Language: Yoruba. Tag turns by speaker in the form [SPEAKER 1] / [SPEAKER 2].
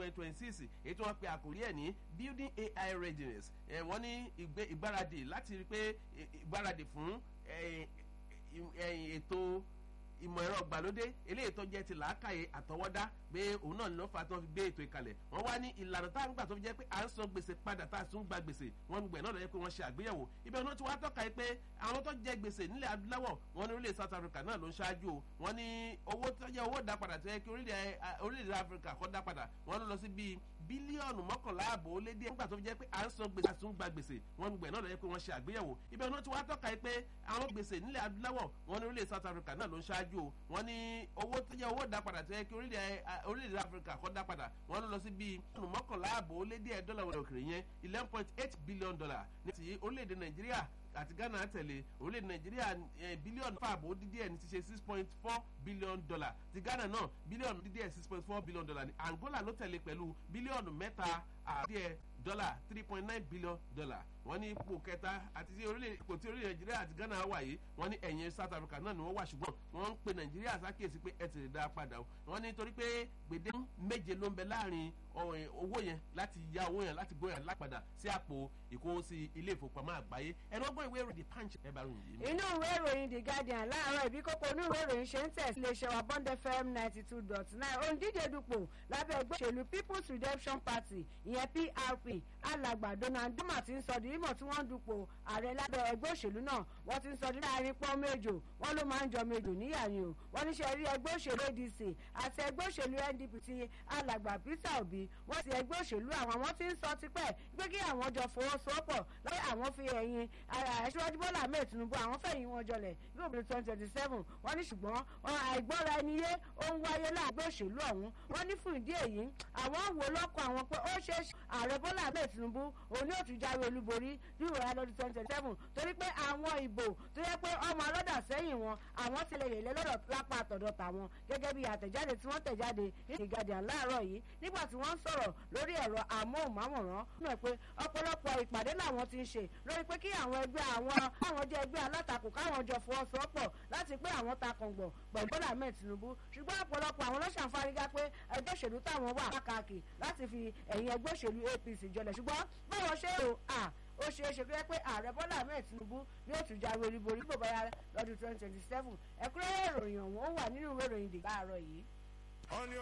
[SPEAKER 1] twenty twenty six èyí tí wọ́n pe àkórí ẹ̀ ní building ai readiness wọ́n ní ìgbáradì láti rí pé ìgbáradì fún ètò ìmọ̀ ẹ̀rọ gbàlódé eléyìí tó jẹ́ ti làákàyè àtọwọ́dá pé òun náà ló fà tó fi gbé ètò ìkàlẹ̀ wọ́n wá ní ìlànà tá à ń gbà tó fi jẹ́ pé à ń san gbèsè padà tá à tún gba gbèsè wọ́n ń gbẹ̀ náà lọ́yẹ́ pé wọ́n ṣe àgbéyẹ̀wò ibẹ̀ náà ti wá tọ́ka yìí pé àwọn tó jẹ gbèsè nílẹ̀ adúláwọ̀ wọ́n ní orílẹ̀ South Africa náà ló ń ṣáájú o wọ́n ní owó tó jẹ́ owó dá padà tó yẹ kí orílẹ̀ Africa kọ́ dá padà wọ́n ló lọ sí bíi bílíọ̀nù mọ́kànlá ààbò ó lé díẹ̀ nígbà tó fi jẹ́ pé à ń san gbèsè àtún gba gbèsè wọ́n ń gbẹ̀ náà lọ́yẹ́ pé wọ́n ṣe àgbéyẹ̀wò ibẹ̀ náà ti wá tọ́ka yìí pé àwọn gbèsè nílẹ̀ adúláwọ̀ wọ́n ní orílẹ̀ South Africa náà ló ń ṣáájú o wọ́n ní owó tó jẹ́ owó dá padà tó yẹ kí orílẹ̀ Africa kọ́ dá padà wọ́n ló lọ sí bíi bílíọ̀nù mọ́kànlá ààbò ó lé díẹ̀ dọ́là wọlé òkèrè yẹn eleven point eight billion dollar ní ti orílẹ̀-èdè Nàìjíríà àti Ghana tẹ̀lé orílẹ̀-èdè Nàìjíríà bílíọ̀nù fàbọ̀ dídí ẹ̀ ní ti ṣe six point four billion dollar ti Ghana náà bílíọ̀nù dídí ẹ̀ six point four billion dollar ní Angola ló tẹ̀lé pẹ̀lú bílíọ̀nù mẹ́ta àti ẹ̀ dọ́là three point nine billion dollar wọ́n ní ipò kẹta àti tí orílẹ̀ ipò tí orílẹ̀ Nàìjíríà àti Ghana wà yìí wọ́n ní ẹ̀yìn South Africa náà ni wọ́n wà ṣùgbọ́n wọ́n ń pe Nàìjíríà ṣàkíyèsí pé ẹ ti lè dá a padà o wọ́n ní torí pé gbèdé méje ló ń bẹ láàrin owó yẹn láti ya owó yẹn láti gbóyàn lápadà sí àpò ìkówósí ilé ìfowópamọ́ àgbáyé ẹnu ọgbọ́n ìwé ìròyìn punch ẹ bá ròyìn yìí.
[SPEAKER 2] inú ìwé ìròyìn the guardian láàárọ̀ ìbí kókó inú ìwé ìròyìn ṣe ń tẹ̀ sí iléeṣẹ́ wa bond fm ninety two dot nine òǹdíje dupò lábẹ́ ẹgbẹ́ òṣèlú people's redemption party ìyẹn prp alàgbà donald duma ti ń sọ di mímọ̀ tí wọ́n ń dupò ààrẹ lábẹ́ ẹgbẹ́ òṣèlú náà wọ́n ti ń sọ di láàrin pọ́n méjò wọ́n ló máa ń jọ méjò níyàní o wọ́n níṣẹ́ rí ẹgbẹ́ òṣèlú adc àti ẹgbẹ́ òṣèlú ndp ti alàgbà peter obi wọ́n ti ẹgbẹ́ òṣèlú àwọn wọ́n ti ń sọ tipẹ́ pé kí àwọn jọ fọwọ́sowọ́pọ̀ lọ́wọ́ àwọn fi ẹ̀yìn aṣíwájú bọ́lá ahmed tinubu àwọn fẹ̀yìn wọn jọlẹ̀ yóò bí twenty twenty seven wọ́n ní ṣùgbọ́n àìgbọ́ra ẹni yé ó ń wáyé láàgbé òṣèlú ọ̀hún wọ́n ní fún ìdí èyí àwọn wò lọ́kọ̀ àwọn pé ó ṣe ààrẹ bọ́lá ahmed tinubu òun yóò tún jáwé olúborí ní ìrora lọ́dún twenty twenty seven torí pé àwọn ìbò tó yẹ pé ọmọ alọ́dà sẹ́yìn wọn àwọn ti lè yèlé lọ́dọ̀ lápá àtọ̀dọ̀ tàwọn gẹ́gẹ́ bí àtẹ̀jáde tí wọ́n tẹ̀jáde ní ìgàdìàn láàárọ̀ yìí nígbà tí wọ́n ń sọ̀rọ̀ lórí ẹ̀rọ amóhùnmáwòrán nínú pé ọ̀pọ̀lọpọ̀ ìpàdé làwọn ti ń ṣe lórí pé kí àwọn ẹgbẹ́ àwọn àwọn jẹ́ ẹgbẹ́ alátakò káwọn jọ fọwọ́sowọ́pọ̀ láti pé àwọn takọ̀ngbọ̀ pẹ̀lú bọ́lá ahmed tinubu ṣùgbọ́n ọ̀pọ̀lọpọ̀ àwọn lọ́sàn fárígá pé ẹgbẹ́ òṣèlú táwọn wà káàkiri láti fi ẹ̀yìn ẹgbẹ́ òṣèlú apc jọlẹ̀ ṣùgbọ́n báwọn ṣe rò à ó ṣeé ṣe pé pé ààrẹ bọ́lá ahmed tinubu yóò tún jáwé olúborí bó bá yá lọ́dún twenty twenty seven ẹ̀kúnrẹ́rẹ́ ìròyìn ọ̀hún ó wà nínú ìwé ìròyìn dìgbà àárọ̀ yìí.